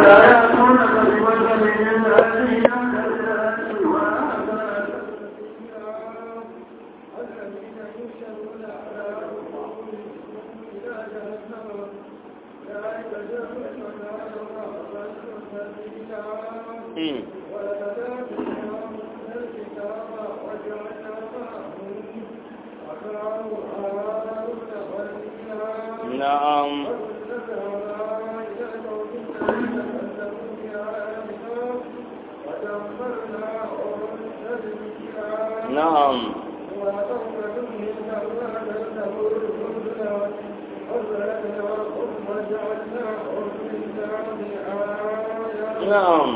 يأتونك بمثل الذين كذبوا Mm. na'am na'am na'am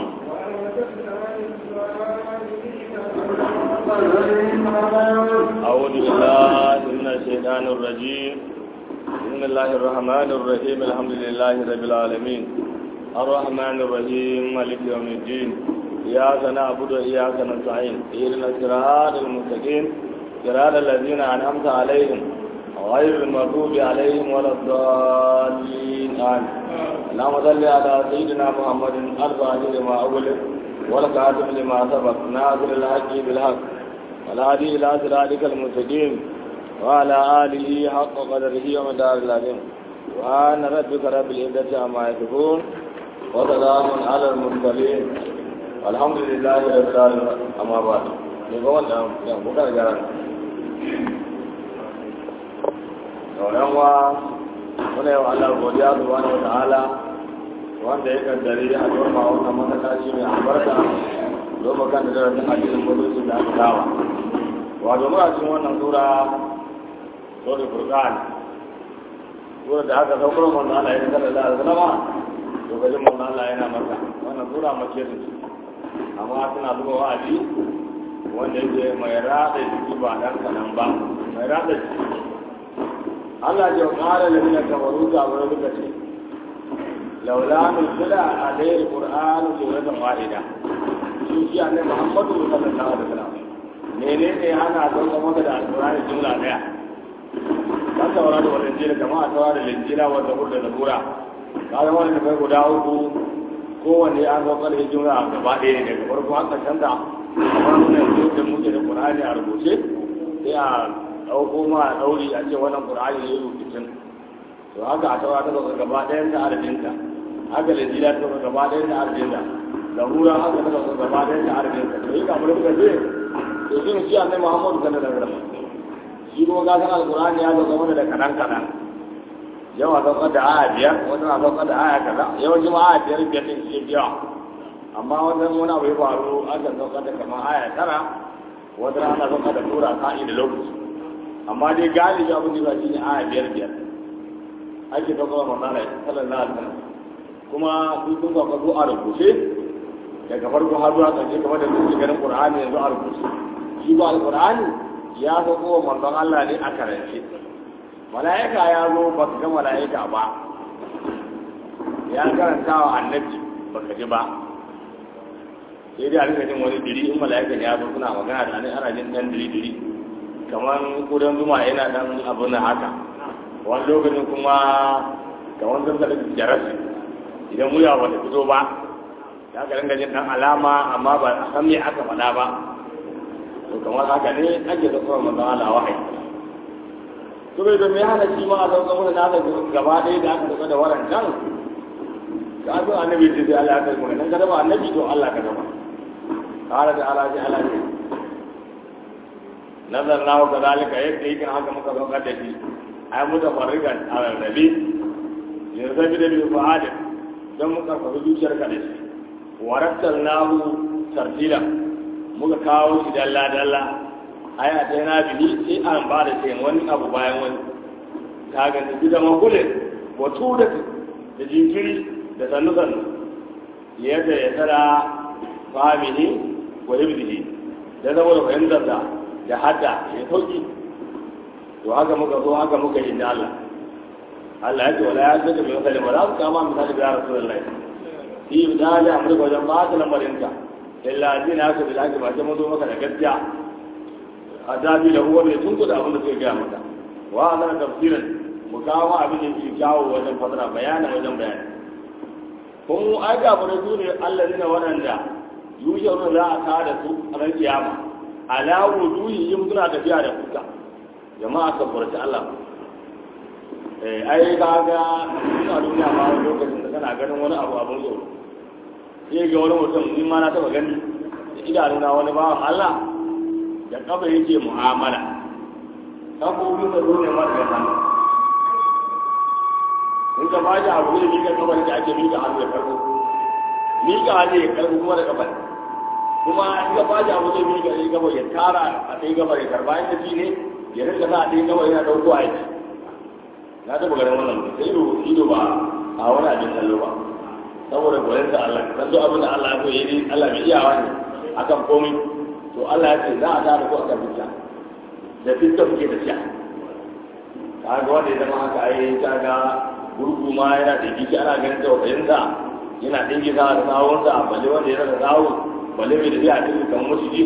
أعوذ بالله من الشيطان الرجيم بسم الله الرحمن الرحيم الحمد لله رب العالمين الرحمن الرحيم مالك يوم الدين إياك نعبد وإياك نستعين اهدنا الصراط المستقيم صراط الذين أنعمت عليهم غير المغضوب عليهم ولا الضالين آمين اللهم صل على سيدنا محمد الفاتح لما أغلق والكاتب لما سبق ناصر الحق بالحق والهادي إلى صراطك المستقيم وعلى آله حق قدره ومدار العظيم وأن ربك رب العزة عما يصفون وسلام على المرسلين والحمد لله رب العالمين أما بعد نقول لهم بكرة جاران sauran wa muna yau Allah godiya subhanahu wa ta'ala wanda ya kaddare a doma wannan masallaci mai albarka domin kan da darasin hadisin mutunci da aka dawa wato muna cikin wannan sura sura furqan sura da aka saukar manzo Allah ya kada da zalama to gajin manzo Allah yana maka wannan sura mace ce amma tana zuwa wa'azi wanda yake mai rada jiki ba dan kanan ba mai rada jiki Allah ya kara da mina kabaru ta wurin duka ce laula nuzila alayhi alquran suratan wahida shi shi annabi Muhammadu sallallahu alaihi wasallam mene ne ana zama maka da alkurani jumla daya kan taura da wani jira kama a taura da linjira wanda hurda da lura ka zama da kai guda uku kowanne an zama da jumla a gaba ɗaya ne daga farko an ƙarshen da kamar muna yanzu da muke da qur'ani a rubuce sai a ɗauko ma a ɗauri a ce wannan qur'ani ne rubutun to haka a taura ta zama gaba ɗayan da arabinta haka linjira ta zama gaba ɗayan da arabinta da hura haka ta zama gaba ɗayan da arabinta to yi kamar muka ce to shi shi annai muhammadu sallallahu alaihi wasallam shi kuma ga san alqur'ani ya zo zama da kadan kadan yawa saukar da aya biyar wata na saukar da aya kaza yawanci ma aya biyar biyar din shi biya amma wannan wani abu ya faru aka saukar da kamar aya tara wata ana saukar da tura ka'i da lokaci amma dai galibi abin da ba shi ne aya biyar biyar ake saukar da manzana sallallahu alaihi wasallam kuma duk sun saukar su a rubuce daga farko har zuwa ƙarshe kamar da duk ganin qur'ani yanzu a rubuce shi ba alqur'ani ya zo ko manzon Allah ne a karance mala'ika ya zo ba ka ga mala'ika ba ya karanta wa annabi ba ka ji ba sai dai a rika jin wani diri in mala'ika ya zo suna magana da ne ana jin dan diri diri kamar kudan zuma yana dan abu na haka wani lokacin kuma kamar zan da jarasi idan muya ba ta fito ba ya ga dinga jin dan alama amma ba a san me aka faɗa ba to kamar haka ne ake da kuma manzon Allah wahayi to bai da me hana shi ma a sauka mana na da gaba ɗaya da aka sauka da waran kan ka zo annabi ce sai Allah ya kai mu nan ka daba annabi to Allah ka daba qala da ala ji ala ji nazar na wa kadalika yadda yake haka muka saukar da shi ai mutafarrigan ala nabi yanzu bi da bi fa'ada dan mu karfafa zuciyarka da shi warattar nahu tartila muka kawo shi dalla dalla aya ta yana bihi sai an ba da sai wani abu bayan wani ta ga tafi da makule wato da da jinkiri da sannu sannu yadda ya tsara fahimihi wa hibdihi da saboda fahimtar da da hadda ya sauki to haka muka zo haka muka yi da Allah Allah ya ce wala ya ce da misali wala su kama misali da Rasulullahi fi misali a mulka wajen ba ta lamarinka illa zina ka da ake ba ta mazo maka da gaskiya azabi da huwa mai tunku da abin da suka gaya maka wa ana tafsirin mu kawo abin da ke kyawo wajen fasara bayanin wajen bayani kun ai ga bare su ne Allah ne waɗanda yushe za a tada su a ran kiyama ala wujuhi yin suna tafiya da fuska jama'a ka furta Allah eh ai kaga ina duniya ma wani lokacin da kana ganin wani abu abun tsoro sai ga wani mutum ni ma na taba gani da idanuna wani bawan Allah da kafa yake mu'amala kafofin da zo ne ma daga hannu in ka bashi abu da mika kafa da ake mika hannu da farko mika hannu ya karbo kuma da kafa kuma in ka bashi abu da mika ya kafa ya tara a ɗaya gaba ya karba inda shi ne ya rinka sa a ɗaya gaba yana ɗauko a yaki na taɓa ganin wannan mutum sai ido ido ba a wani abin kallo ba saboda koyon da Allah dan duk abin da Allah ya koyi ne Allah mai iyawa ne akan komai to Allah ya ce za a tada ko akan fitta da fitta kuke tafiya kaga wanda ya zama haka ai kaga gurgu ma yana da gishi ana ganin tausayin sa yana dinki sa da sawun sa balle wanda ya rasa sawu balle mai tafiya a cikin kan mushi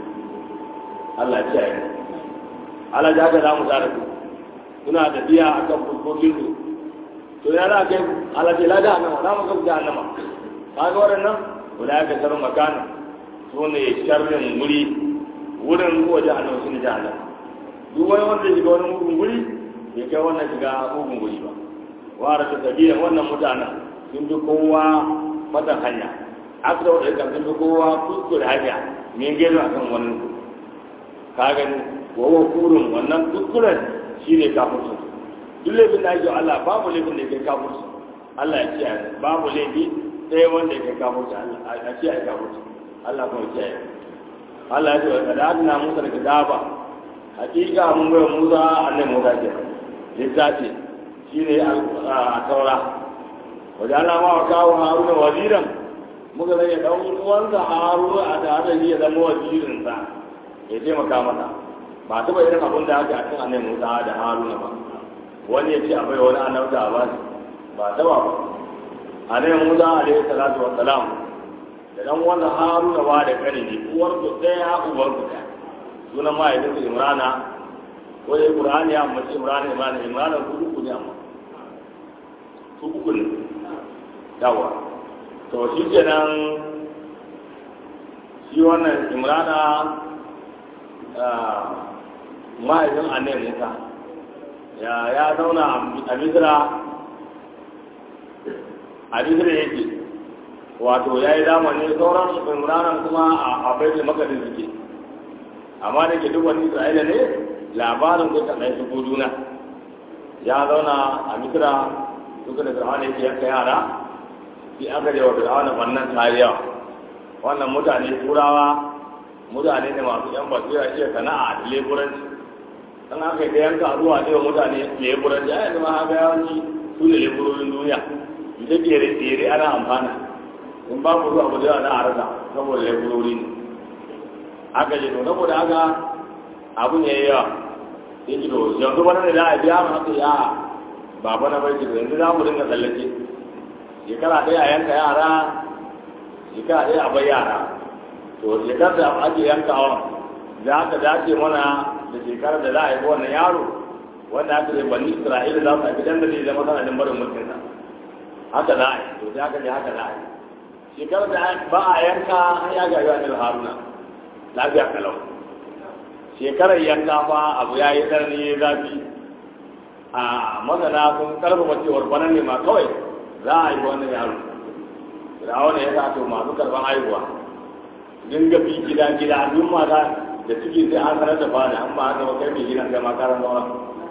Allah ya ce Allah ya ga za mu tsara ku suna tafiya akan fuskokin su to ya za kai alaji la jahannama za mu ga jahannama kaga waɗannan wala ya kasar makana su ne sharrin wuri wurin kuwa jahannama shi ne jahannama duk wani wanda ya shiga wani mugun wuri bai kai wannan shiga mugun wuri ba wara ta tabiya wannan mutanen sun bi kowa matan hanya aka da wadda sun bi kowa kuskure hanya min gaisu a kan wani ka gani wawa kurun wannan kuskuren shi ne kafin duk laifin da ake Allah babu laifin da ya kai kafurci Allah ya kiyaye babu laifi sai wanda ya kai kafurci a kiyaye kafurci Allah kuma kiyaye Allah ya ce wa da adina Musa da kitaba hakika mun bai Musa annabi Musa ke littafi shine a taura wajen Allah ma wa kawo Haruna waziran muka zai dan uwansa Haruna a tare da shi ya zama wazirinsa ya taimaka masa ba taɓa irin abin da aka a cikin annabi Musa da Haruna ba wani ya ce abai wani annabta a basu ba taba ba a nan musa alaihi salatu wa salam da dan wannan haruna ba da kare ne uwar su ɗaya uwar su ɗaya sunan mahaifin su imrana ko dai qur'ani ya mace imrana imrana imrana su uku ne amma su uku ne yawa to shi kenan shi wannan imrana mahaifin annabi musa ya ya zauna a misira a misira yake wato ya yi zamani sauran imranan kuma a baitul makadin suke amma da ke duk wani isra'ila ne labarin ko ta ɗaya su juna ya zauna a misira duka da fir'auna yake yanka yara sai aka je wa fir'auna wannan kariya wannan mutane turawa mutane ne masu yan basira iya sana'a da leburanci dan aka yi yanka zuwa ne wa mutane leburanci a yanzu ma haka yawanci su ne leburorin duniya ita kere tsere ana amfana in ba ku zuwa gudu na a rasa saboda leburori ne aka je to saboda haka abu ne yawa sai ki to yanzu wani ne za a biya mu haka ya baba na bai da yanzu za mu dinga tsallake shekara ɗaya a yanka yara shekara ɗaya a bai yara to shekarar da ake yankawa za ka dace mana da shekarar da za a yi wannan yaro wanda aka yi bani isra'ila za su haifi dan da zai zama sanadin barin mulkin sa haka za a yi to sai aka je haka za a yi shekarar da ba a yanka an ya ga yawa haruna lafiya kalau shekarar yanka fa abu ya yi tsanani ya zafi a masana sun karfafa cewar bana ne ma kawai za a yi wannan yaro da wani ya sa to masu karban haihuwa dinga bi gida gida duk mata da suke sai an sanar da bani an ba haka ba kai mai gidan kai ma karan zaura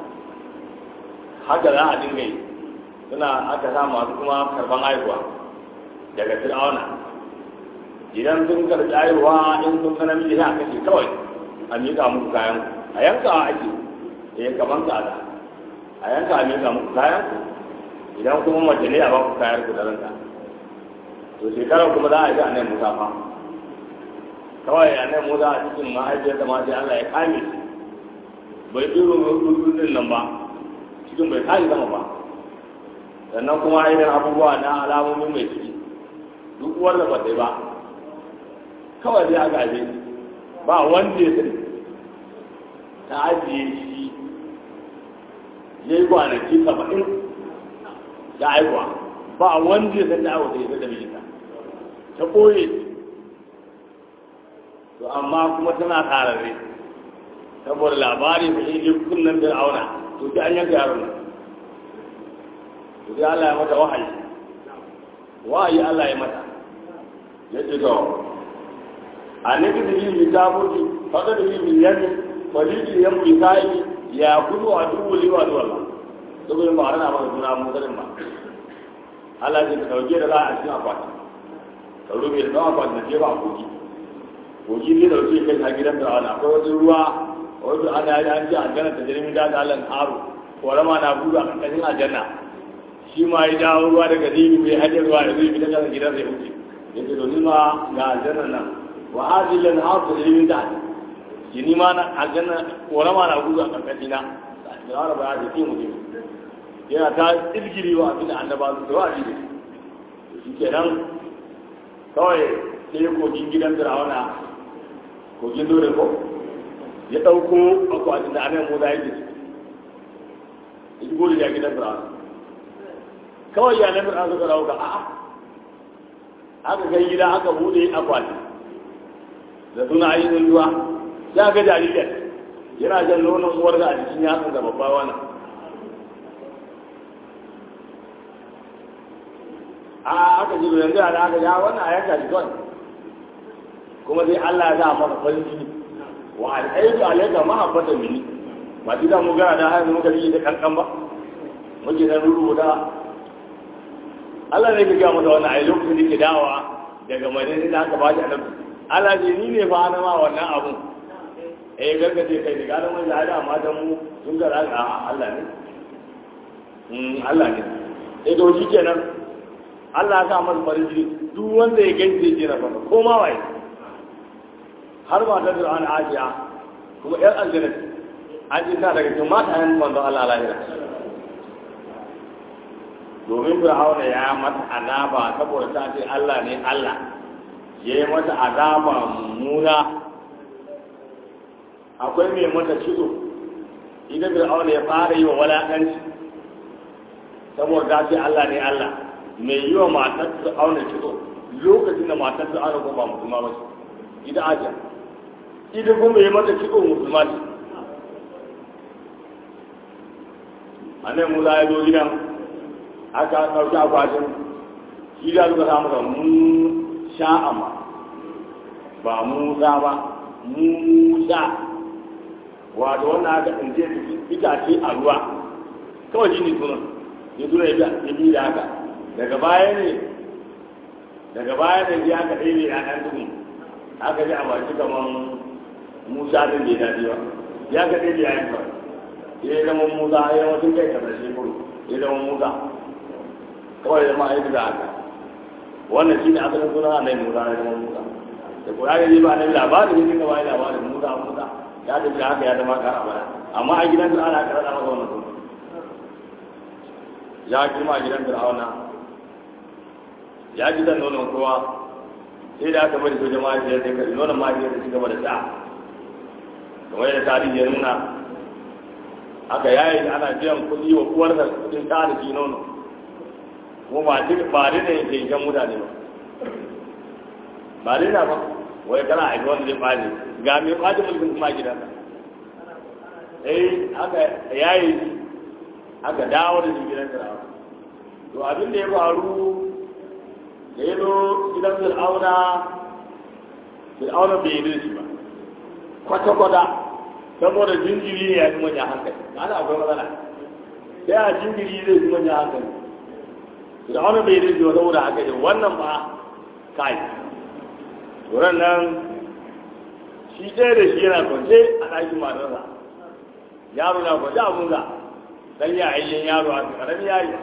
haka za a dinga yi suna aka sa masu kuma karban haihuwa daga fir'auna idan sun karɓi haihuwa in sun sanar miji na kashe kawai a miƙa muku kayan a yanka ake eh kaman kaza a yanka a miƙa muku kayan idan kuma mace ne a ba ku kayan ku da ranta to shekarar kuma za a yi a nan musafa kawai a nan musa a cikin mahaifiyar da ma sai Allah ya kame shi bai tsiro rududin nan ba cikin bai kaji sama ba sannan kuma irin abubuwa na alamomin mai ciki duk wanda ba sai ba kawai dai aka aje ba wanda ya sani ta ajiye shi ya yi kwanaki saba'in da aihuwa ba wanda ya san da awa da ya da mijinta ta ɓoye to amma kuma tana ƙararre saboda labari ba shi ne kunnan da auna to sai an yanka yaron nan to sai Allah ya mata wahayi wahayi Allah ya mata ya ce to a ne da yi mi tabuti faka da yi mi yanni faliji yan bi sai ya kudu a dubu liwa da wallah saboda ba rana maka suna musulun ba Allah ya dauke da za a cikin akwati ka rufe da tsawon akwati na jefa a kogi kogi ne dauke kai a gidan da wani akwai wata ruwa wato ana yi an ce aljanna ta jirgin da Allah aro korama na buga a ƙarƙashin aljanna shi ma ya dawo ruwa daga zibi bai hajji ruwa da zai fita kan gidan zai wuce yace to nima ga aljanna nan wa hadhihi lan hasu jirgin da shi ni ma na aljanna korama na buga a ƙarƙashin na da wani ba ya ce mutum yana ta irgiri wa abin da annaba su da wa'adi ne shi kenan kawai sai kogin gidan firawuna kogin dole ko ya ɗauko akwatin da anan mu da yake su ya gode ya gidan firawuna kawai ya nan firawuna suka rauka a'a aka kai gida aka bude akwatin da suna ayyukan ruwa ya ga jaririn yana jan nonon uwar da a jikin yatsun da babba wannan a aka ji yanzu a aka ja wannan a yanka shi kawai kuma sai Allah ya sa maka farin ciki wa al'aidu alayka mahabbatan minni ba shi da mu gara da har muka yi da kankan ba muke da rubuta Allah ne ya ga mata wannan ai lokacin da ke dawa daga madina da aka ba shi annabi Allah ce ni ne fa na ma wannan abun eh gargaje kai da gadan wanda da amma dan mu sun ga Allah ne mm Allah ne eh to shi kenan Allah ya sa masa farin ciki duk wanda ya gaishe ya jira fara ko ma waye har ma ta da an ajiya kuma yar aljanna an ji ta daga cikin mata yan manzo Allah lahira domin Fir'auna ya mata azaba saboda ta ce Allah ne Allah ya yi mata azaba mummuna akwai mai mata cizo idan Fir'auna ya fara yi wa walakanci saboda ta ce Allah ne Allah mai yi wa matar su auna kitso lokacin da matar su auna kuma ba musulma ba ce ita ajiya ita kuma yi mata kitso musulma ce a nan musa ya zo gidan aka ɗauki akwatin shi da suka samu da mu sha'ama ba musa ba musa wato wannan aka tsince itace a ruwa kawai shi ne sunan ya suna ya bi da haka daga baya ne daga baya ne ya ka ɗaya ya ɗan duhu aka ji a baki kamar musa din bai daɗi ba ya ka ɗaya ya yi kawai ya yi zama musa ya yi wasu kai kasar shi kuru ya zama musa kawai zama aiki da haka wannan shi ne asalin suna na musa ya zama musa da kura ga ba na labarin ne ka bayi labarin musa musa ya tafi da haka ya zama kara bana amma a gidan da ana karanta masa wannan suna ya girma a gidan fir'auna ya ji da nonon kowa sai da aka bari sojan mahaifiyar sai kari nonon mahaifiyar da ci gaba da sha kamar yadda tarihi ya nuna aka yayi ana biyan kuɗi wa uwarsa kuɗin ta da shi nono kuma ba duk ba da ne ke shan mutane ba ba da na ba wai kana aiki wanda zai ɓace ga mai ɓace mulkin kuma gidansa eh aka yayi aka dawo da shi gidan fir'auna to abin da ya faru da ya zo gidan fir'auna fir'auna bai yi shi ba kwata-kwata saboda jinjiri ne ya fi manya hankali ana akwai matsala sai a jinjiri zai fi manya hankali fir'auna bai yi shi ba saboda haka ne wannan ba kai turan nan shi ɗaya da shi yana kwance a ɗakin matarsa yaro na kwance a bunga dan ya ayyan yaro a ƙaramin yayi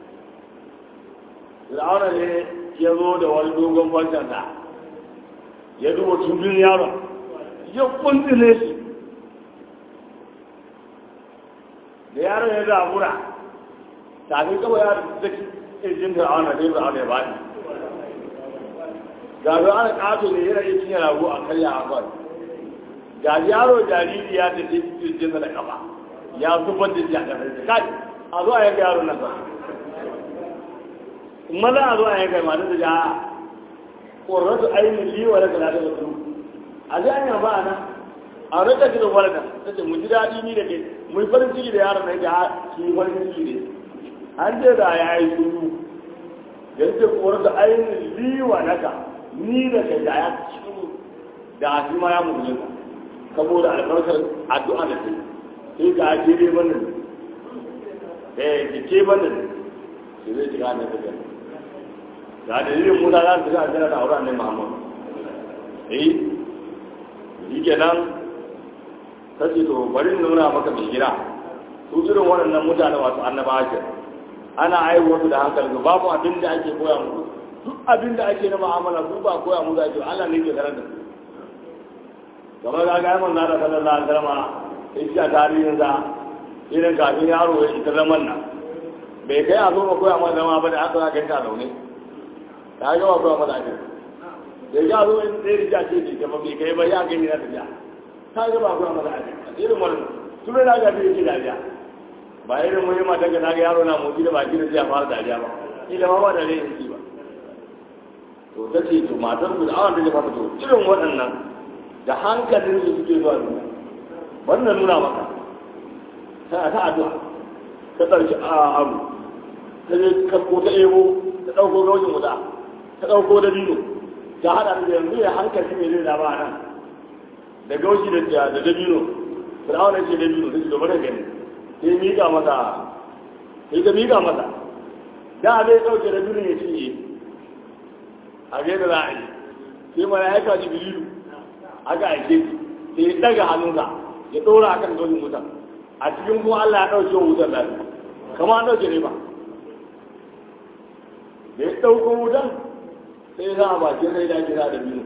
fir'auna ne ya zo da wani dogon kwancansa ya duba tumbin yaron ya kuntule shi da yaron ya zabura tafi kawai ya da kirjin fir'auna sai fir'auna ya bani ga fir'auna ƙato ne yana yi cinye rago a karya a kwan ga yaro jariri ya tafi kirjinsa da kafa ya zubar da shi a ƙasar kai a zo a yanka yaro nan ba maza a zo a yanka mata da ja ƙorratu ainihin liwa da kala da wasu a ji an yaba ana a rika ji da walda ta ce mu ji daɗi ni da ke mu yi farin ciki da yaron na ja shi farin ciki ne an ce da ya yi sunu da yake ƙorratu ainihin liwa naka ni da ke da ya ci da shi ma ya mutu saboda albarkar addu'a da ke sai ka ake dai bannin eh ki ce bannin shi zai shiga na tafiya ga dalilin musa za su shiga aljanna da auren ne muhammad eh shi kenan ta ce to bari nuna maka mai gida su irin waɗannan mutane masu annabawa ke ana aiwo su da hankali babu abin da ake koya musu duk abin da ake na ma'amala su ba koya musu ake Allah ne ke karar da su kamar ga ga man da sallallahu alaihi wasallam shi a tarihin sa irin kafin yaro ya ita zaman nan bai kai a zo ma koya mana zama ba da aka ga ta zaune ta ga ba koya mana ake da ya zo in sai rija ce ce kuma bai kai ba ya gani na tafiya ta ga ba koya mana ake irin wannan tun da ga bai yake dariya ba irin wani mata ga ga yaro na motsi da baki da zai fara dariya ba ila ma ba da rai yake ba to ta ce to matar ku da awon da ya fata to irin waɗannan da hankalin su suke zuwa duniya wannan nuna maka ta ta addu'a ta ɗauki a abu ta je kasko ta ebo ta ɗauko gaujin wuta ta ɗauko da dino ta haɗa da yanzu ya hankali mai zai dama nan da gauji da da dabino fir'auna ce dabino ta ce da bane gani sai miƙa masa sai ta miƙa masa da zai ɗauke da dino ya cinye a gaida za a yi sai mala'ika jibrilu aka aike sai ya daga hannunsa ya ɗora a kan dojin wutar a cikin kuma Allah ya ɗauke wa wutar lafi kama an ɗauke ne ba da ya ɗauko wutar sai ya sa a bakin rai da ake da biyu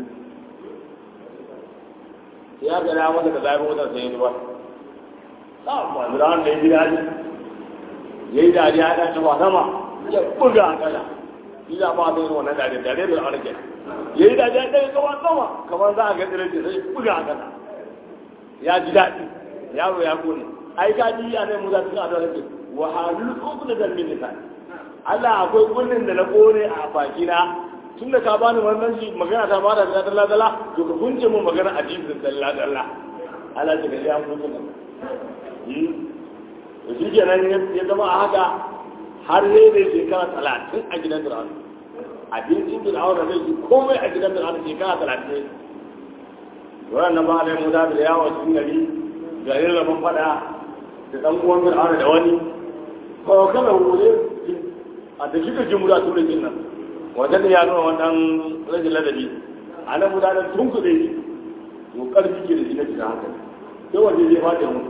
sai ya gada masa da zafin wutar sai ya zubar sa masu da wanda ya ji daji ya yi dariya ya ɗace ba sama ya buga a kala shi da ba zai wannan dariya dariya da wani kenan ya yi da ya ɗaya kawa sama kamar za a ga tsirin da sai buga a kasa ya ji daɗi yaro ya kone ai ka ji a nan musa cikin adon rake wa halul uku da zalmin nisa Allah akwai kunnin da na kone a bakina tun da ka bani wannan shi magana ta bada da dalla dalla to ka kunce mun magana a jikin dalla dalla Allah ta ga ya kunce mun to shi kenan ya zama a haka har sai da shekara talatin a gidan Fir'auna abincin fir'auna zai yi komai a gidan fir'auna shekara talatin wannan ba da mu da yawo cikin gari garin rabon fada da dan uwan fir'auna da wani ko kana wuri a da shi da jumura tun da jin nan wajen da ya nuna wannan rajin ladabi a nan mu da tun kuɗe shi to karfi ke da shi na cikin hankali sai waje zai fada mu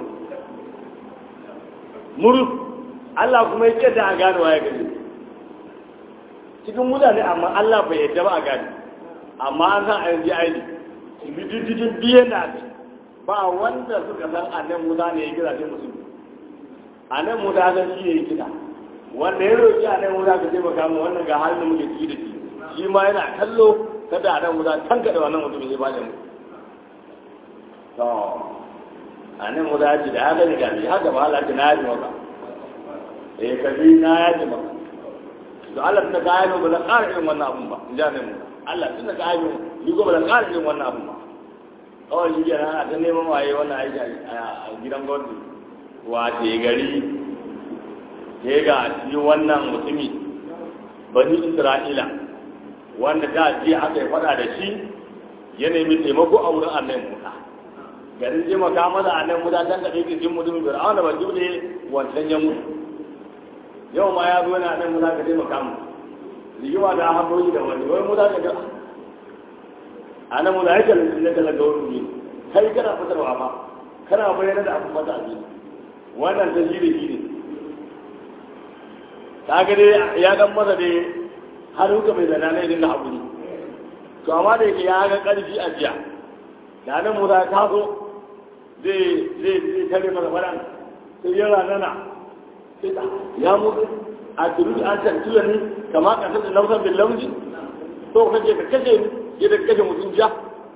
muru Allah kuma ya ce da a gane waye gari cikin mutane amma Allah bai yadda ba a gani amma an san a yanzu aini bidididin biyan da ake ba wanda suka san a nan musa ne ya gida sai musulmi a nan musa san shi ne ya gida wanda ya roƙi a nan musa ka taimaka mu wannan ga halin da muke ciki da shi shi ma yana kallo kada a nan musa tanka da wannan mutumin ya bada mu to a nan musa ya ce da ya gani gani haka ba Allah na yaji maka eh kabi na yaji maka to Allah tunda ka ayyana ba zan ƙara irin wannan abun ba in ji mu Allah tunda ka ayyana ni ko ba zan ƙara irin wannan abun ba kawai shi kenan ana ta neman waye wannan aiki a gidan gwamnati wace gari ke ga shi wannan mutumi bani Isra'ila wanda da ji aka yi faɗa da shi ya nemi taimako a wurin annabi Musa garin taimaka masa annabi Musa dan ka ɗauki jin mutumin Fir'auna ba jure wancan ya mutu yau ma ya zo yana nan mu za ka taimaka mu rigima da hanyoyi da wani wani mu za ka ga a nan mu za ka lalata na kala ga wani ne kai kana fitarwa ba kana bayyana da abin mata abin wannan ta shi da shi ne ta ga dai ya dan masa dai har huka mai zana ne dinga haƙuri to amma da yake ya ga ƙarfi a jiya da nan mu za ka zo zai zai tare masa faɗan sai yana nana ya mutu a turu an tantula ni kama kasar da nausan bin lauji to kaje ka kashe ni yadda kashe mutum ja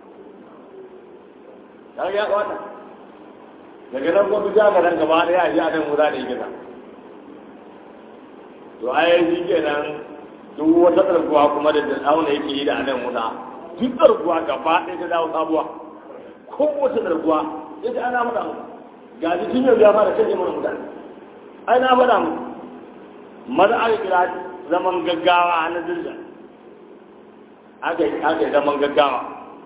ta ya kwata daga nan kuma ja ga nan gaba da ya ji a nan muza da gida to ai shi kenan duk wata tsarguwa kuma da fir'auna yake yi da anan musa duk tsarguwa gaba ɗaya ta dawo sabuwa ko wata tsarguwa ya ce ana faɗa mu ga shi tun yau ya fara kashe mana mutane ai na faɗa mu maza aka kira zaman gaggawa na dirja aka yi zaman gaggawa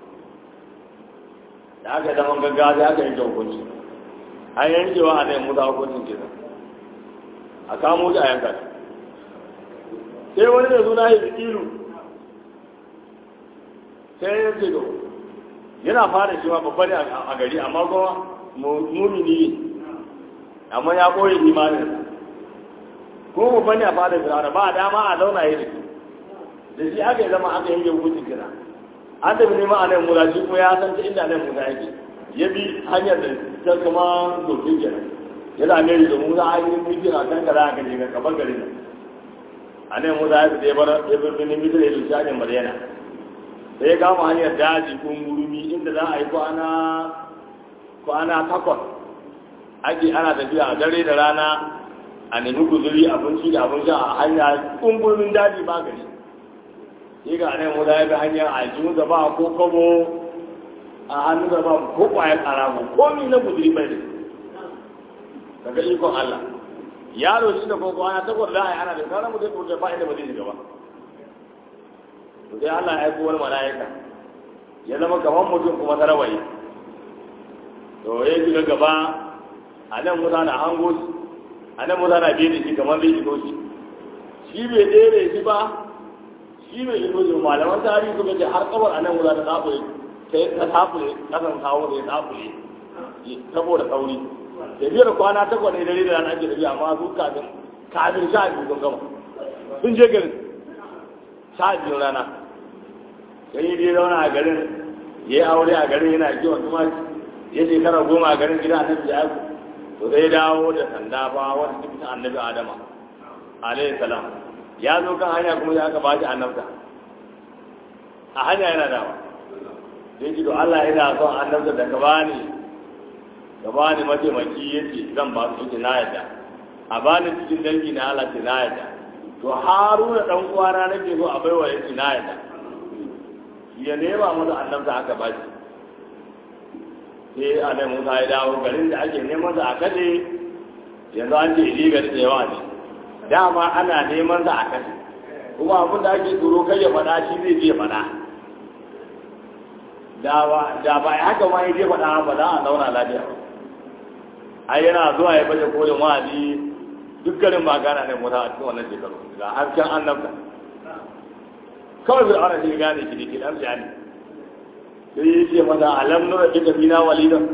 da aka yi zaman gaggawa sai aka yanke hukunci an yankewa a nan musa hukuncin kenan a kamo shi a yanka shi sai wani da suna yi ilu sai ya ce yana fara shi ma babba ne a gari amma kuma mumini ne amma ya koyi imanin ko babba ne a fara fir'auna ba dama a zauna yi da shi da shi aka yi zama aka yanke hukuncin kira an tafi neman a nan musa shi kuma ya san ta inda nan musa yake ya bi hanyar da ta kuma dokin kenan yana mai da musa an yi mutum a kan kaza a kan jiga kamar garin nan a nan musa ya fita ya bar ya bar binin mutum ya lushe hanyar madina sai ya kama hanyar daji ko gurumi inda za a yi kwana kwana takwas ake ana tafiya a dare da rana a nemi guzuri abinci da abin sha a hanya kungurumin daji ba gari sai ga nan musa ya bi hanyar aljihu da ba ko kabo a hannu da ba ko kwayar karamu ko mi na guzuri bai da daga ikon Allah yaro shi da koko ana takwas da ai ana da sauran mutum da ba inda ba zai shiga ba to sai Allah ya aiko wani mala'ika ya zama kamar mutum kuma tarawaye to ya shiga gaba a nan musa na hango shi a nan musa na biye da shi kamar bai shigo shi shi bai tsere shi ba shi bai shigo shi malaman tarihi suka ce har kabar a nan musa ta tsafure sai ta tsafure kasan kawo da ya tsafure saboda sauri tafiyar kwana takwas ne dare da rana ake tafiya amma su kafin kafin sha biyu sun gama sun je garin sha biyu rana sai yi zauna a garin ya yi aure a garin yana kiwon tumaki ya shekara goma a garin gida annabi ya yi to zai dawo da sanda ba wata cikin annabi adama alayhi salam ya zo kan hanya kuma ya aka ba shi annabta a hanya yana dawa sai ji to Allah yana son annabta da ka bani ka bani mataimaki yace zan ba su yace na yadda a bani cikin dangi na Allah ce na yadda to Haruna dan uwana nake so a baiwa yace na yadda ya nema masa annabta aka ba shi sai annabi Musa ya dawo garin da ake neman sa a kaje yanzu an ce ili gari da yawa ne dama ana neman sa a kaje kuma abin da ake tsoro kai ya faɗa shi zai je faɗa da ba da ba haka ma yaje faɗa ba za a zauna lafiya ai yana zuwa ya baje kolin wa'azi duk garin ba gana ne Musa a cikin wannan shekaru ga hasken annabta kawai bai aure shi gane shi da ke dan jani sai ya ce masa alam nura ita bina walidan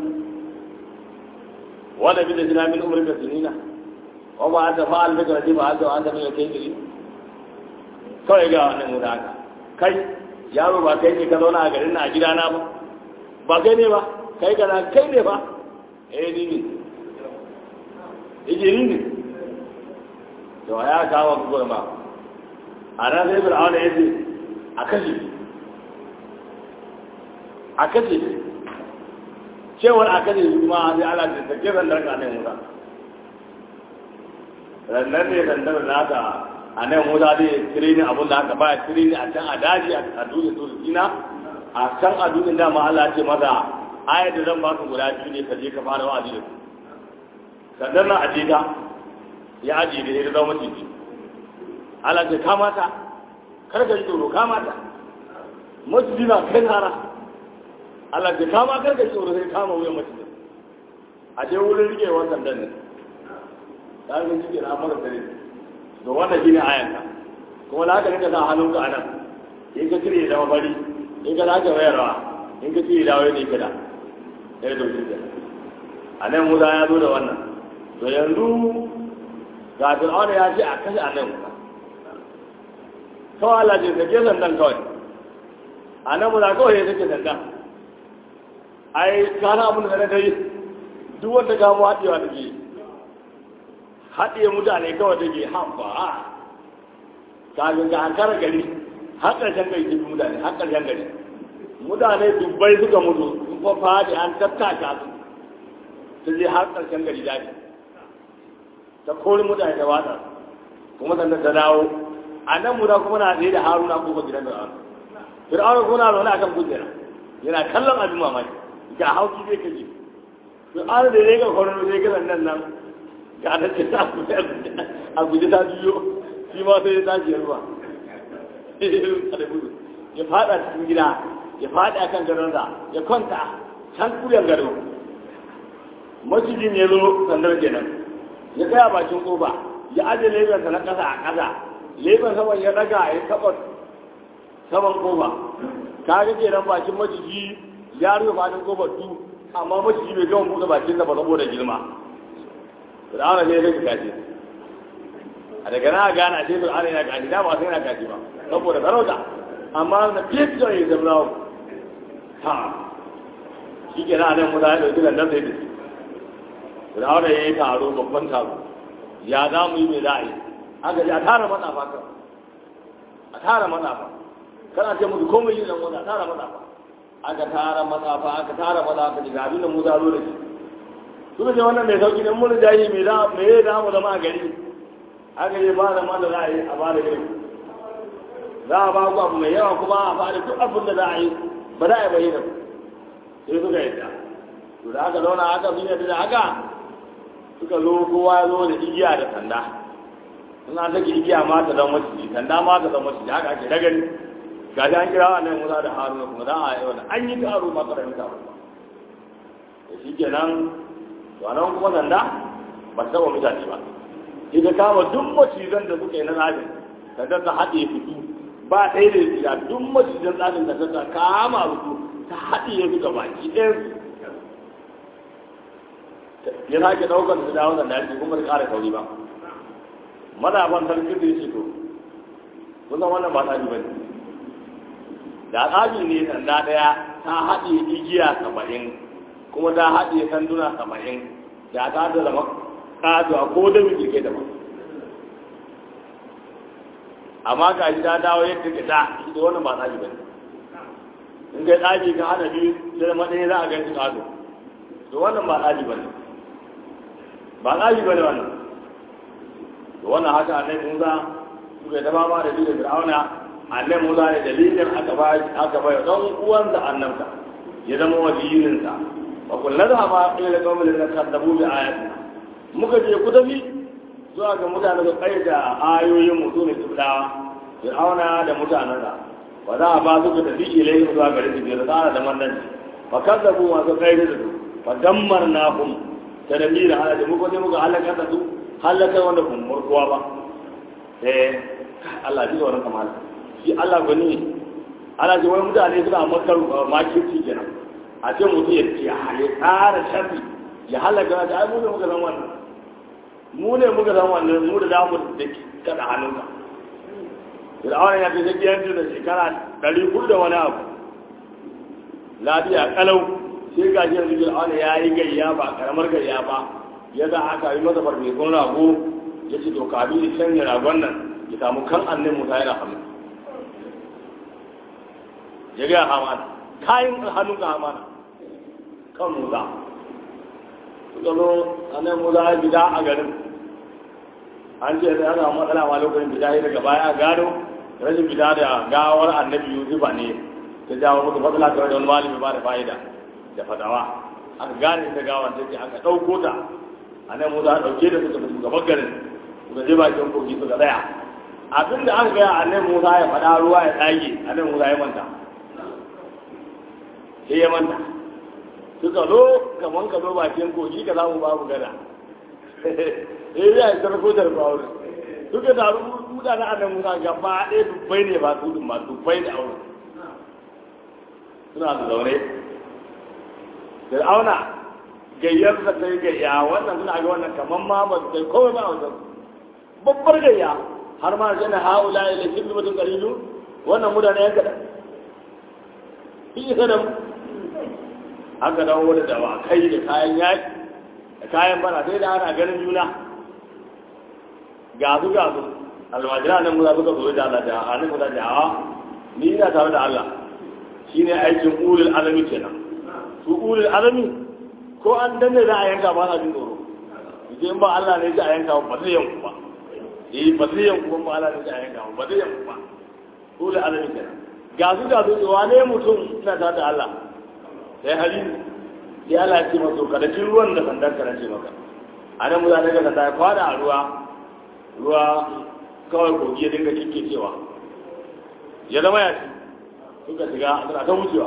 wanda bi da jina min umri ka sinina wa ba anta fa'al bika radi ba anta anta min kai kawai ga wannan mu da haka kai yaro ba kai ne ka zauna a garin na a gidana ba ba kai ne ba kai kana kai ne ba eh ni ne ije ni ne to ya kawo ku gurma a ran sai fir'auna ya ce a kashe a kashe cewar a kashe shi kuma sai ala da take zandar ka nan musa rannan ne zandar naka a nan musa zai tire ni abin da aka baya tire ni a can a daji a dutse to sina a can a dutsen dama Allah ce maza ayar da zan baka guda biyu ne ka je ka fara wa'azi da su sannan na aje ta ya aje da ya zama maciji Allah ce kamata kar ka ji tsoro kamata maciji na kai nara Allah ce kama kar ka ji tsoro sai kama wuyan maciji a je wurin rike wannan dan ne ta ga shi na mara tare to wannan shine ayanka kuma da haka ne ka sa hannunka a nan in ka cire da mafari in ka zaka wayarwa in ka cire da wayar da kada ya dauki da a nan musa ya zo da wannan to yanzu ga fir'auna ya ce a kashe a nan musa kawai Allah ce sake sandan kawai a nan musa kawai ya sake sandan ai kana abin da na dai duk wanda gamo haɗewa da ke haɗe mutane kawai da ke haɓa kafin ga hankara gari har ƙarshen gari ke mutane har ƙarshen gari mutane dubbai suka mutu sun fa faɗi an tattaka su ta je har ƙarshen gari daji ta kori mutane ta watsa kuma sannan ta dawo a nan musa kuma na tsaye da haruna ko gidan da haruna fir'auna kuma na zaune akan kujera yana kallon abin mamaki ga hauki zai kaje fir'auna da ya ga kwanan zai ga nan nan ga ta ce ta a guje ta biyo shi ma sai ya tashi ruwa ya fada cikin gida ya fada kan gadonsa ya kwanta can kuryan gado macijin ya zo sandar kenan ya tsaya bakin kofa ya aje lebensa na ƙasa a ƙasa leben saman ya daga ya taɓa saman kofa ka ga kenan bakin maciji ya rufe fadin kofar tu amma maciji bai gama buɗe bakin sa ba saboda girma fir'auna ne ya rage gashi a daga na gane a ce fir'auna yana gashi da ba sai yana gashi ba saboda sarauta amma na fiye ya zama ha shi ke nan musa ya ɗauki landan sai da shi fir'auna ya yi taro babban taro ya za mu yi mai za a yi aka ji a tara matsafa kan a tara matsafa kana ce musu komai yi zan wanda a tara matsafa aka tara matsafa aka tara matsafa ji ga abin da musa zo da shi suka ce wannan mai sauki ne mun jayi mai da mai da mu zama a gari aka yi ba da man da za a yi a ba da gari za a ba ku abu mai yawa kuma a ba da duk abin da za a yi ba za a yi bayyana sai suka yadda to da aka zauna aka sun yadda da haka suka zo kowa ya zo da igiya da sanda suna take igiya ma ta zama maciji sanda ma ta zama maciji haka ake ragani ga an kira wannan musa da haruna kuma za a yi wannan an yi taro ma karamin taro da shi kenan to a nan kuma sanda ba ta taɓa mutane ba ita kama duk macizan da suka yi na rajin ta ta haɗe fito ba ɗaya da ya duk macizan tsarin da ta kama fito ta haɗe ya suka baki ɗayan ya sake ɗaukar su dawo da daji kuma da ƙara kauri ba mazafan sarkin da ya ce to kusan wannan ba tsaji ba ne da tsaji ne sanda ɗaya ta haɗe igiya saba'in kuma ta haɗe sanduna saba'in da ta da zama ƙatuwa ko da mai ke da ba amma ga shi ta dawo yadda ke da shi da wannan ba tsaji ba ne in kai tsaji ka hana biyu sai zama ɗaya za a ganci ƙato to wannan ba tsaji ba ne ba tsaji ba ne wannan to wannan haka annabi Musa suka yi dama ma da shi da Fir'auna annabi Musa ne dalilin aka ba aka ba dan uwansa annabta ya zama waliyin sa wa kullu da ma ila qawmin la kadabu bi ayatina muka je ku tafi zuwa ga mutanen da kai da ayoyin mu sune tubdawa Fir'auna da mutanen sa wa za a ba su ka tafi ilai zuwa gare su da tsara da mannan fa kadabu wa su kai da su fa dammarnahum tadmira ala da muka je muka halaka da su halaka wanda kun murkuwa ba eh Allah ji wannan kamala shi Allah gani ana ji wani mutane suna makar makirci kenan a ce mutum ya ce ya tsara sharri ya halaka da ai mu ne muka san wannan mu ne muka san wannan mu da damu da kada hannunka Fir'auna ya fi zakiyanci da shekara ɗari hudu da wani abu lafiya kalau sai ga shi yanzu Fir'auna ya yi gayya ba karamar gayya ba ya za aka yi masa farfesun rago ya ce to kabi da canja ragon nan ya samu kan annin musa yana hannu ya gaya hamana kayan hannun ga hamana kan musa suka zo annin musa ya gida a garin an ce da ana matsala ma lokacin gida ya daga baya a gano rashin gida da gawar annabi yusufa ne ta jawo musu matsala ta wani malami ba da fa'ida da fadawa aka gane ta gawar ta ce aka ɗauko ta a nan musa ɗauke da suka mutu gaban garin suka je bakin kogi suka tsaya abin da aka gaya a nan musa ya faɗa ruwa ya tsage a nan musa ya manta sai ya manta suka zo kaman ka zo bakin kogi ka samu babu gada sai ya yi sarko da rufa suka taru mutanen a nan musa gaba ɗaya dubbai ne ba su ma dubbai da aure suna da zaune fir'auna gayyar da ta yi gayya wannan suna ga wannan kamar ma ba su kai kowai ba a wajen babbar gayya har ma da haula ya lafi da mutum kalilu wannan mutane yan kaɗan shi isa da aka dawo da dawa kai da kayan yaƙi da kayan bana sai da ana ganin juna ga su ga su almajira nan muza suka zo da Allah da a nan muza da a ni ina tare da Allah shine aikin ulul alami kenan su ulul alami ko an danne za a yanka ba sa jin tsoro in ba Allah ne ji a yanka ba zai yanku ba eh ba zai yanku ba ala da ayan ga ba zai yanku ba ko da alami kenan ga su ga su wane mutum ina ta da Allah sai hali ya Allah ce masa kada kin ruwan da sandan ka nace maka anan mu za daga sanda ya kwada a ruwa ruwa kawai kogi ya dinga kike cewa ya zama ya ci suka shiga suna ta wucewa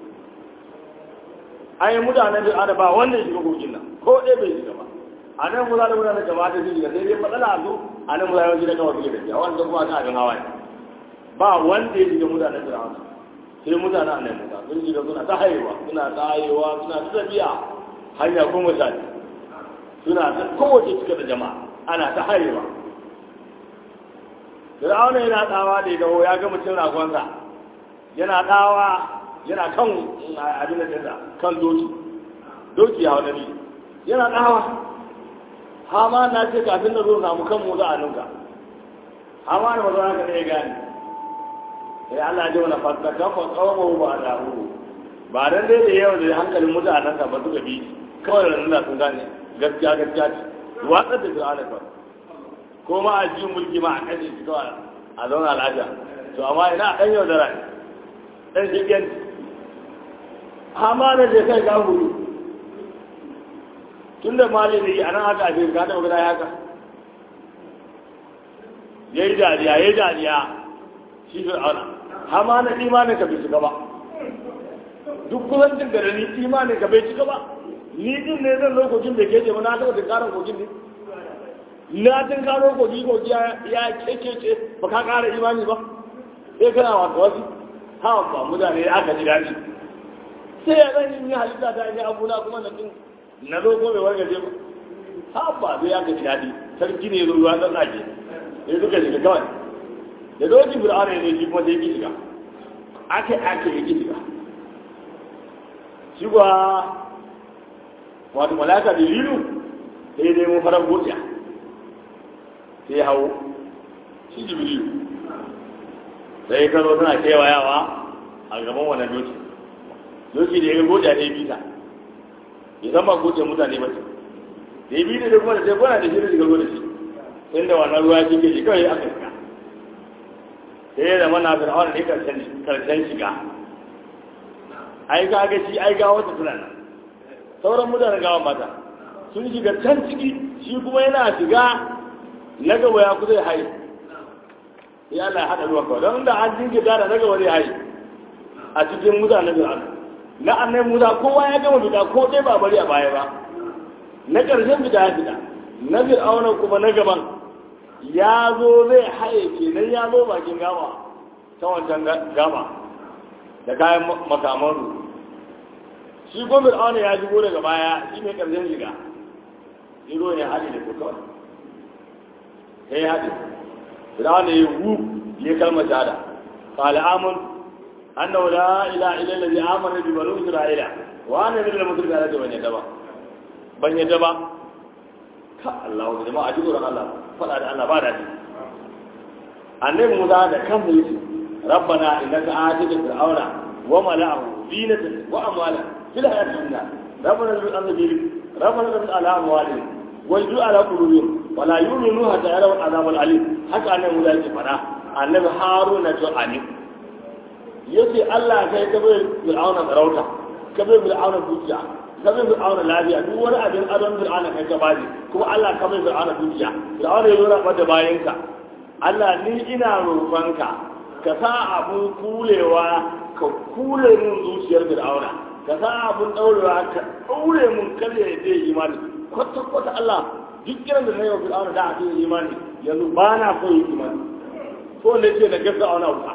an yi mutanen da ada ba wanda ya shiga kogin nan ko ɗaya bai shiga ba a nan mu za da mutanen da ba ta shiga sai dai matsala a zo a nan mu za da wajen da kawai suke da shiga wanda kuma ta abin hawa ne ba wanda ya shiga mutanen da hawa sai mutanen a nan musa sun shiga suna ta haihuwa suna ta haihuwa suna ta tafiya hanya kuma sha suna ta kowace cika da jama'a ana ta haihuwa Fir'auna yana tsawa da ya dawo ya ga mutum ragonsa yana tsawa yana kan abin da dinsa kan doki doki ya wadani yana tsawa hama na ce kafin da zo samu kan mu za a nuka hama da mazauna ka ne ya gane sai Allah ya ji wani fasta kafa tsawo ba da hu ba dan dai da yau da hankalin mutanen sa ba suka bi kawai da nuna sun gane gaskiya gaskiya ce watsar da fir'auna kawai ko ma a ji mulki ma a kashe shi kawai a zauna lafiya to amma ina ɗan yau da rai ɗan shigen hama da je kai ka hudu tun da mali ne a nan haka a ka taɓa gida haka ya yi dariya ya yi dariya shi fi auna hama na imanin ka bai shiga ba duk kusancin da ni imanin ka bai shiga ba ni din ne zan lokacin da ke ce ba na taɓa tunkarar kogin ne na tun karo kogi kogi ya kekece ba ka kara imani ba sai kana wata wasu hawa ba mutane ya aka ji daɗi sai ya zan yi halitta ta yi abuna kuma na tun na zo ko mai wargaje ba ha ba zai aka ji daɗi sarki ne ruwa ɗan tsage sai suka shiga kawai da doki fir'auna ne shi kuma sai ki shiga ake ake ya ki shiga shi kuwa wato malaka da lilu sai dai mun farar godiya sai hau shi jibrilu sai ka zo tana kewayawa a gaban wannan doki doki da ya ga goja ne bita ya san ba goce mutane ba ce da ya bita da kuma da sai kwana da shi da shiga da shi inda wannan ruwa shi ke shi kawai aka shiga sai ya zama na fir'auna ne karshen shiga ai ga ga shi ai ga wata suna nan sauran mutanen gawan mata sun shiga can ciki shi kuma yana shiga na gaba ya kusa ya haye ya Allah ya haɗa ruwan kawai don da an jinke da na gaba zai haye a cikin mutanen fir'auna na annai musa kowa ya gama fita ko dai ba bari a baya ba na ƙarshen fita ya fita na fir'auna kuma na gaban ya zo zai haye kenan ya zo bakin gama ta wancan gama da kayan makaman shi ko fir'auna ya shigo daga baya shi ne ƙarshen shiga shi ne haɗe da kuka sai ya haɗe fir'auna ya wu ya kalmar shahada qala amun annahu la ilaha illa allazi amana bi banu isra'ila wa ana min al-muslimin ala ban yadda ba ban yadda ba ka Allah wa jama'a ji tsoron Allah fada da Allah ba da shi annabi Musa da kanmu yace rabbana innaka atita fir'auna wa mala'ahu zinatan wa amwalan fil hayati dunya rabbana zid annabi rabbana zid ala amwalihim wal ala qulubihim wala yu'minu hatta yarawu azab al-alim haka annabi Musa yake fada annabi Haruna to alim yace Allah kai ka bai fir'auna sarauta ka bai fir'auna dukiya ka bai fir'auna lafiya duk wani abin adon fir'auna kai ka baje kuma Allah ka bai fir'auna dukiya fir'auna ya zo da bayanka Allah ni ina roƙonka ka sa abun kulewa ka kule mun zuciyar fir'auna ka sa abun daurewa ka daure mun kada ya je imani kwata kwata Allah duk kiran da na yi wa fir'auna da a cikin imani yanzu ba na so yi imani ko ne ce na gasa auna wuta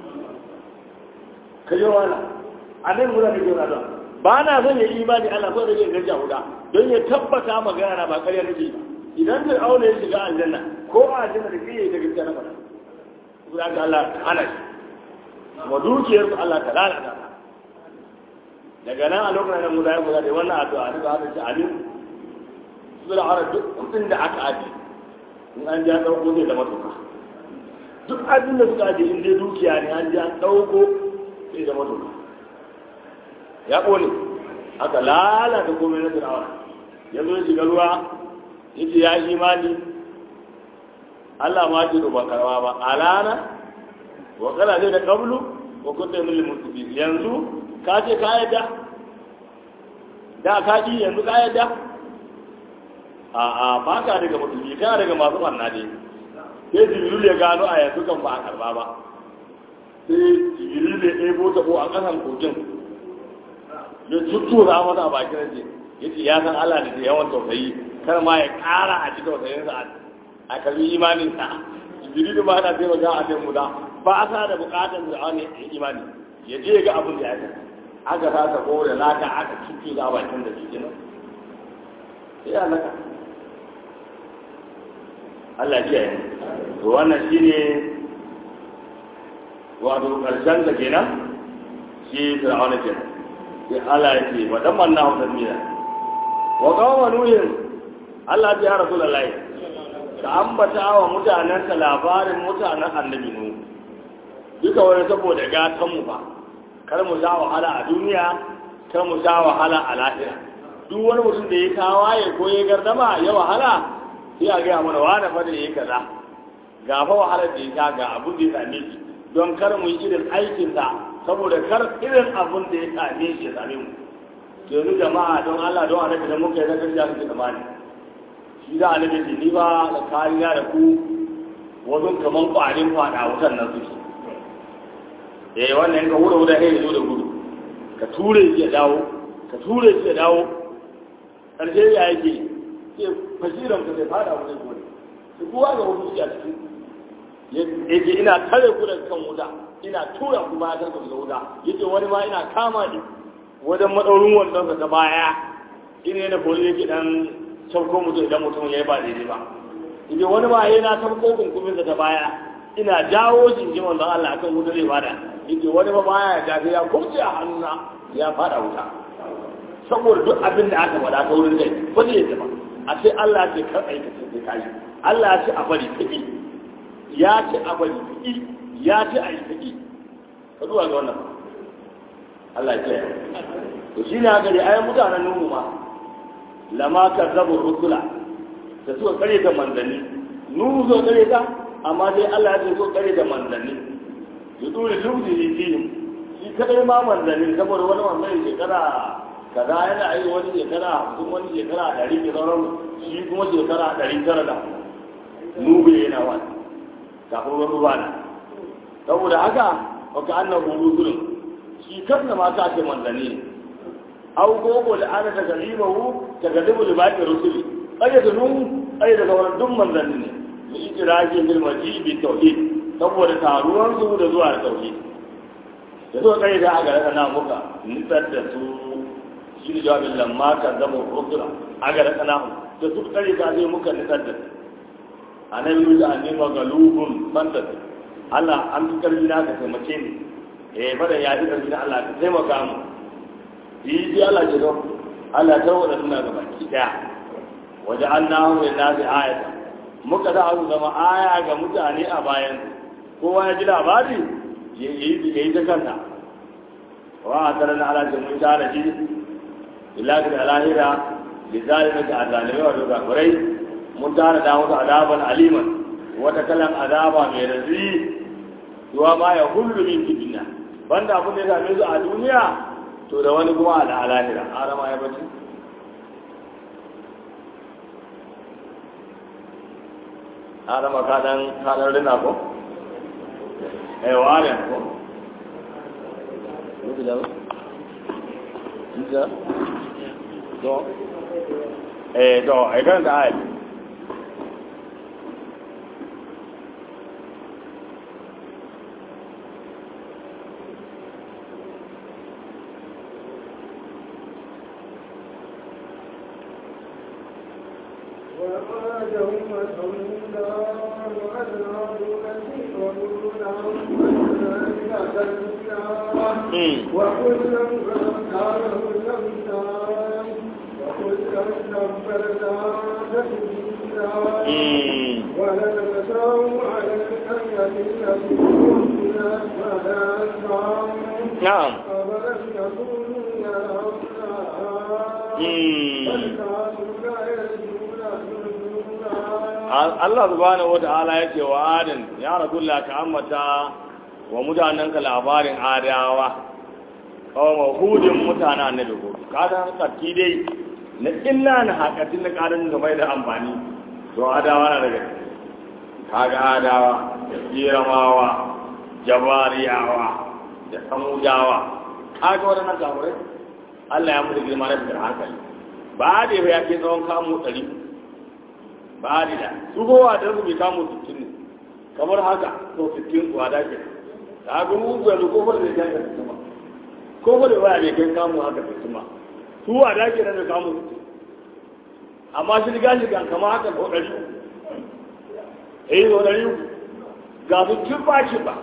ka yi wala a nan muna da jira don ba na son ya imani Allah ko da zai garja huda don ya tabbata magana ba ƙarya nake ba idan da aure ya shiga aljanna ko a aljanna da kai da gaskiya na fara guda ga Allah ana shi kuma dukiyar su Allah ta lalata daga nan a lokacin da mu da ya guda da wannan addu'a duka haka ce amin su da ara duk kudin da aka aje in an ja dauko zai zama tuka duk abin da suka aje in dai dukiya ne an ja dauko sai zama tuka ya ƙone aka lalata komai na fir'auna ya zo ya shiga ruwa ya ce ya yi imani Allah ma ji ba karwa ba alana wa kala ne da qablu wa kunta min al-mutaqin yanzu ka ce ka yadda da ka ji yanzu ka yadda a a ba ka daga musulmi kana daga masu banna ne sai jibril ya gano a yanzu kan ba a karba ba sai jibril ya ɗebo ta ko a ƙasan kogin ya tuttura masa a bakin rage ya ce ya san Allah da yawan tausayi kar ma ya ƙara a cikin tausayinsa a karbi imaninsa jibril ba na taimaka a kan muda ba a sa da bukatar da wani imani ya je ga abin da ya kai aka sa ta kore laka aka cutu za bakin da shi nan sai ya laka Allah ya yi to wannan shine wato karshen da kenan shi fir'auna kenan sai Allah ya ce wa dan manna hu tadmira wa qawma nuhin Allah ya rasulullahi ka ambata wa mutanenka labarin mutanen annabi nu duka wani saboda gatan mu ba kar mu sha wahala a duniya kar mu sha wahala a lahira duk wani mutum da ya tawaye ko ya gardama ya wahala sai a gaya mana wani fa da ya kaza ga fa wahalar da ya sha ga abin da ya same shi don kar mu yi irin aikinsa saboda kar irin abin da ya same shi ya same mu yanzu jama'a don Allah don annabi da muka yi zakar ya su tsamani shi da annabi ce ni ba da kariya da ku wasu kaman kwarin fada wutan nan su eh wannan ka wura wura sai zo da gudu ka ture shi ya dawo ka ture shi ya dawo karshe ya yake sai fasiran ka sai fada wutan gudu sai kowa ga wasu shi a cikin yake ina tare ku da kan wuta ina tura ku ba ta da wuta yake wani ma ina kama ni wajen madaurin wandon ta baya ina na boli yake dan sauko mutum idan mutum ya yi ba daidai ba idan wani ba yana sauko kunkumin ta baya ina jawo jinjin wanzan Allah akan wuta zai bada idan wani ba baya ya jafi ya kurce a hannuna ya fada wuta saboda duk abin da aka faɗa ta wurin kai ba zai yi ba a sai Allah ya ce kar aikata sai kai Allah ya ce a bari kiki ya ce a bari kiki ya ce a yi kiki ka zuwa ga wannan Allah ya ce to shine haka dai ayan mutanen Nuhu ma lama kazzabu rusula da suka kare ta manzanni nuhu zo kare ta amma dai Allah ya ce so kare ta manzanni ya dole lubdi ne dinin shi kadai ma manzanni saboda wani manzanni shekara kaza yana yi wani shekara hamsin wani shekara ɗari ke sauran shi kuma shekara ɗari tara da nube yana wani kafin wani ruwa na saboda haka waka annan rusulun shi kan ma ka ce manzanni ne aw gogo da ana daga limahu daga dubu da baki rusuli aje da nun aje da sauran duk manzanni ne mu ikiraji bil majibi tauhid saboda taruwan su da zuwa da tauhid da zuwa kai da aga da na muka nitsar da su shi ne jawabin lamma kan zama rusula aga da kana da su kai da zai muka nitsar da su annabi da annabi magalubun fantas Allah an fi karfi na ka taimake ni eh fada ya fi karfi na Allah ka taimaka mu yi ji Allah ce don Allah ta wadda suna gaba ki daya waje an na hu na fi ayata muka za su zama aya ga mutane a bayan kowa ya ji labari ya yi ta kanta wa a tare na alaƙin mun tara shi ilahi da lahira da zalimi da azalimai wa duka kurai mun tara da wasu azaban aliman wata kalan azaba mai razi zuwa ma ya hullu min kibina banda abin da ya same su a duniya to da wani kuma da alahira arama ya bace arama kadan kadan rina ko eh ware ko Mutu da Mutu to eh to ai kan da ai نعم Allah subhanahu wa ta'ala ya ce wa adin ya rasulullah ka ammata wa mutanenka labarin adawa kawo hudin mutane annabi ko kada tsaki dai na illa na hakatin na karin da mai da amfani to adawa na daga kaga adawa da jiramawa jabariyawa da samudawa kaga waɗannan kamurai Allah ya mutu girma na fitar hankali ba da ya ke tsawon kamu ɗari ba da su kowa da su bai kamu sittin ne kamar haka to sittin kuwa da ke ta ga mugu yanzu ko da ya ga sittin ma ko da waya bai kai kamu haka sittin ma su wa da ke nan da kamu sittin amma shi riga shi kan kama haka ko ɗari eh ko ɗari ga su kin ba shi ba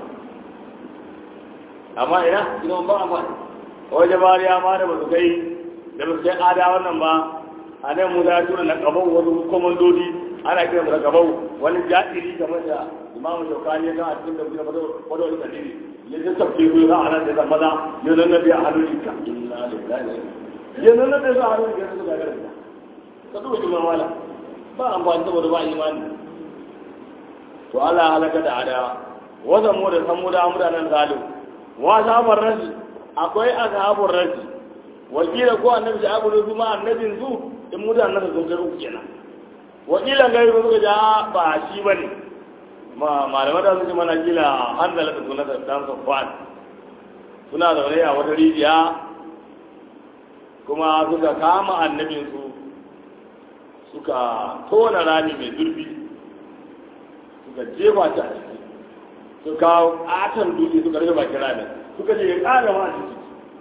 amma ina ina ba amfani wajen bariya ma da ba su kai da ba su kai ada wannan ba a nan mu za tura na kabau wasu komandodi ana kiran da kabau wani jadiri kamar da imamu shaukani ya kan a cikin tafsir fado wani wani kadiri ya ji tafsir ku za a nan da maza ya nan nabi a hannun ka inna lillahi ya nan nabi a hannun ka su ga garin ka duba shi wala ba amfani saboda ba imani to Allah halaka da ada wazan mu da san mu da mutanen zalim wa sabar rashi akwai ashabur rashi wakila ko annabi da abu da ma annabin zu in mutanen nan sun kai uku kenan wakila ga yi suka ja ba shi bane ma malama da suke mana kila hanzala da sunan da dan safwan suna zaune a wata rijiya kuma suka kama annabin su suka tona rami mai zurfi suka jefa ta a ciki suka kawo katon dutse suka rufe bakin ramin suka je ya ƙara ma a ciki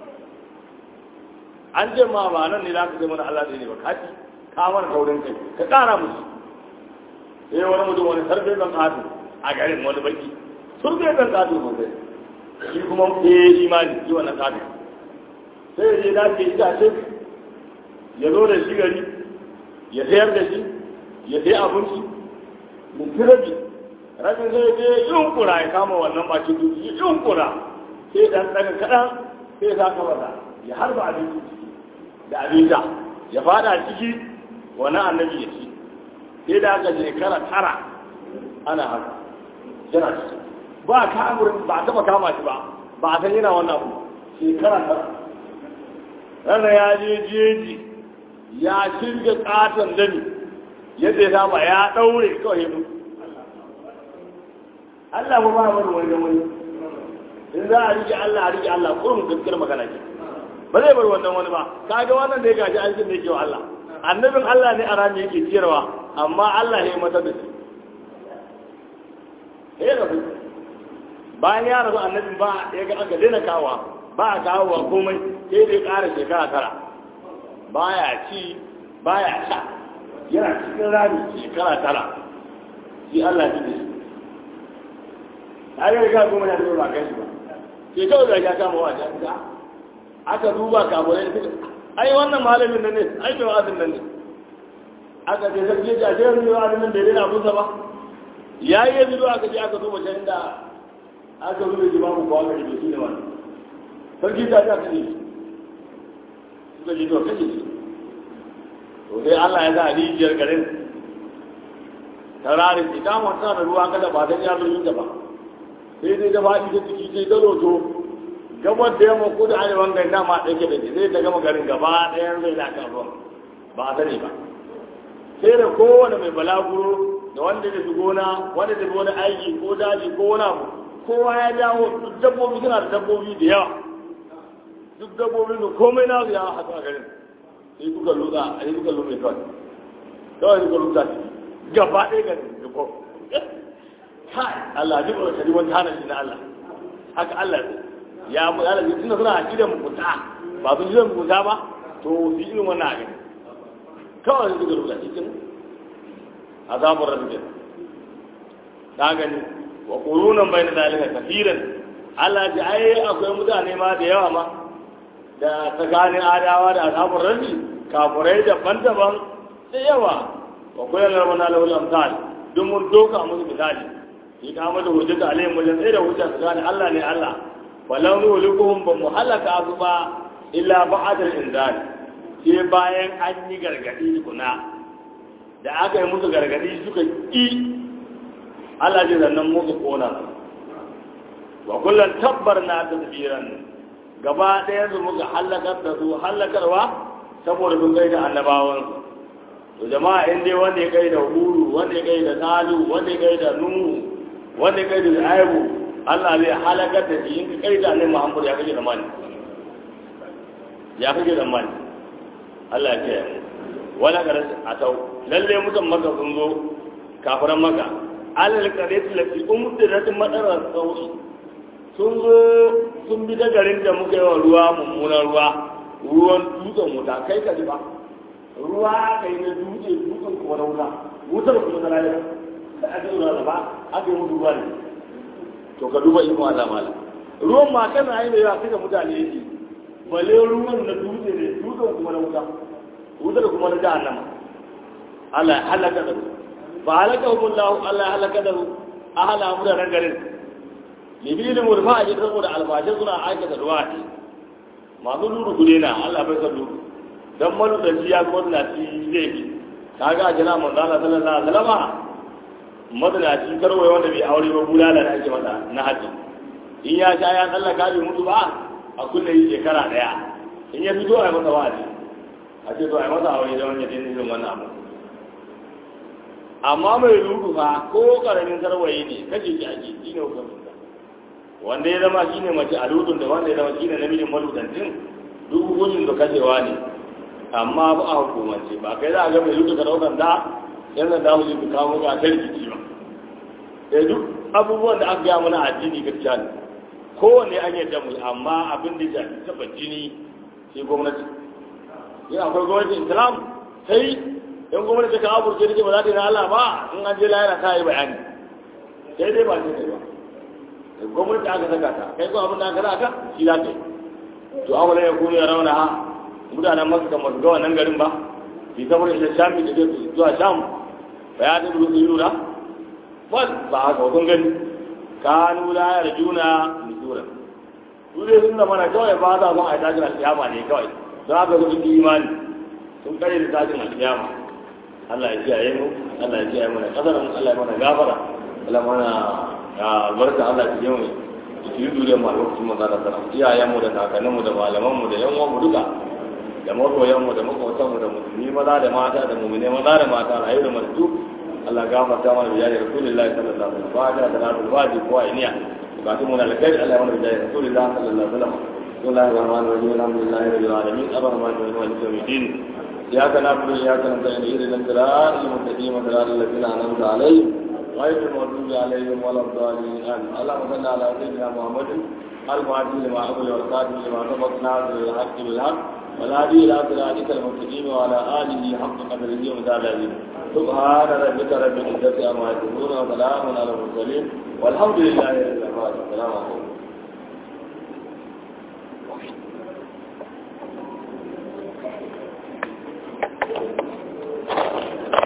an ce ma ba nan ne za ka sai mana Allah ne ba kaci ka mana taurin kai ka ƙara musu sai wani mutum wani sarfe kan ƙato a garin wani baki surfe kan ƙato sosai shi kuma eh shi ma ne shi wannan ƙato sai ya je dace itace ya zo da shi gari ya sayar da shi ya sai abinci mutu rabi rabin zai je yunkura ya kama wannan bakin dutse ya yunkura sai dan daga kaɗan sai sa ka masa ya harba abinci da abinda ya fada ciki wani annabi ya ci sai da aka shekara tara ana haka yana ciki ba kamurin ba a taba kama shi ba ba a san yana wannan abu shekara tara rana ya je jeji ya shirga katon dami yadda ya saba ya daure kawai mu Allah ba ba wani wani wani in za a rike Allah a rike Allah kurum gaskiyar magana ce ba zai bar wannan wani ba kaga wannan da ya gaji an ne yake wa Allah annabin Allah ne a rami yake ciyarwa amma Allah ne mata da shi eh rabu bayan ya rabu annabin ba ya ga aka daina kawa ba a kawo wa komai sai dai ƙara shekara tara baya ci baya sha yana cikin rami shekara tara shi Allah ne da shi a yi ga goma ya zo ba kai shi ba ke kawai da ya kama wa jami'a aka duba kamurai da suka ai wannan malamin nan ne ai mai wa'azin nan ne aka ce sarki ya ce mai wa'azin nan bai daina abunsa ba ya yi ya bido aka je aka duba can da aka zuba ji babu kowa ga jibi shi ne wani sarki ta ta kashe suka ji to kashe shi to sai Allah ya sa rijiyar garin ta rari ita wata da ruwa kada ba ta iya zurfin ta ba sai dai ta faɗi ta ciki sai ta roto gabar da yamma ko da arewan gari dama ɗauke da shi sai ta gama garin gaba ɗayan zai da kan ruwan ba a sani ba sai da kowane mai balaguro da wanda da su gona wanda da wani aiki ko daji ko wani abu kowa ya dawo duk dabbobi suna da dabbobi da yawa duk dabbobi da komai na su ya haɗu a garin sai kuka lutsa a yi kuka lutsa kawai kawai kuka lutsa gaba ɗaya garin da ko kai Allah duk wani kadi wani hana shi na Allah haka Allah ya mu Allah tunda suna aqidar mugunta ba su jiran mugunta ba to su irin wannan abin kawai su ga rubuta cikin azabun rabbi ta gani wa qurunan bayna dalika kafiran Allah ji ai akwai mutane ma da yawa ma da tsakanin adawa da azabun rabbi kafurai daban-daban da yawa wa kullum rabbana lahu amsal duk mun doka musu misali shi ka mada hujjata alayhim wajen tsaye da hujja su gane Allah ne Allah walau nuhlikuhum ba mu halaka su ba illa ba'dal inzal sai bayan an yi gargadi tukuna da aka yi musu gargadi suka ƙi Allah ji zannan musu kona su wa kullum tabbar na tasbiran gaba ɗaya su muka hallakar da su hallakarwa saboda sun kai da annabawansu to jama'a in dai wanda ya kai da huru wanda ya kai da salu wanda ya kai da nuhu wanda ya kai da aibu Allah zai halakar da shi in ka kai da annabi Muhammad ya kake da mani ya kake da mani Allah ya kiyaye wala garas atau lalle mutan maka sun zo kafiran maka alal qaryati lati umtirat madara sawi sun zo sun bi da garin da muka yi wa ruwa mummunan ruwa ruwan dutsen wuta kai ka ji ba ruwa kai na dutse dutsen kuma na wuta wutar kuma na rayuwa sai a ji ruwa ba aka yi mutu ruwa ne to ka duba iko Allah mala ruwan ma kana yi da yawa suka mutane yake bale ruwan na dutse ne dutsen kuma na wuta wutar kuma na jahannama Allah ya halaka da su ba halaka hukullahu Allah ya halaka da su a hala mu da garin libilin murfa a jikin saboda albashin suna aikata ruwa ne masu luru gude na Allah bai san luru dan maludanci ya kuma tunaci zai bi kaga a jira manzo Allah sallallahu alaihi wasallam madalaci karwaye wanda bai aure ba bulala da ake masa na haji in ya sha ya tsallaka bai mutu ba a kulle yi shekara daya in ya fito a yi masa wa'azi a ce to a yi masa aure da wani jini irin wannan abu amma mai luru fa ko karamin karwaye ne kace shi ake shi ne hukumin wanda ya zama shi ne mace a lutun da wanda ya zama shi ne namijin malutantin duk hukuncin da kashewa ne amma ba a hukumance ba kai za a ga mai lutu ka daukan da yan da dawo su kawo ga ta rikici ba sai duk abubuwan da aka gaya mana addini gaskiya ne kowanne an yadda mu amma abin da ya taba jini sai gwamnati in akwai gwamnatin islam sai in gwamnati ka aburce da ba za ta yi na Allah ba in an je lahira ta yi bayani sai dai ba sai kai ba gwamnati aka saka ta kai ko abin da aka saka shi za ka yi to an wani ya kuma ya rauna ha mutanen masu kan masu ga wannan garin ba fi kamar da shami da ke zuwa sham ba ya tabi rusu yura ba ba haka wakon gani kanu la ya rajuna nusura su dai sun zama na kawai ba za son a yi tashin alkiyama ne kawai don haka su sun imani sun kare da tashin alkiyama Allah ya kiyaye mu Allah ya kiyaye mu na kasar Allah ya mana gafara Allah mana albarka Allah ya kiyaye mu ki yi dure mu a lokacin maza da sana iyayenmu da kakanninmu da malamanmu da yan uwanmu duka da makoyanmu da makwautanmu da musulmi maza da mata da mumine maza da mata rayu da masu Allah gafarta mana biya da Rasulullahi sallallahu alaihi wasallam fata da rasul waji ko ainiya bukatun mu na alkhairi Allah ya mana biya da Rasulullahi sallallahu alaihi wasallam bismillahir rahmanir rahim alhamdulillahi rabbil alamin arrahmanir rahim maliki yawmiddin iyyaka na'budu wa iyyaka nasta'in ihdinas siratal mustaqim siratal ladzina an'amta alaihim غير المغضوب عليهم ولا الضالين امين اللهم صل على سيدنا محمد المعدي لما أقول والقادم لما سبق ناصر الحق بالحق والهادي إلى صراطك المستقيم وعلى آله حق قدره ومثال العظيم سبحان ربك رب العزة عما يصفون وسلام على المرسلين والحمد لله رب العالمين السلام عليكم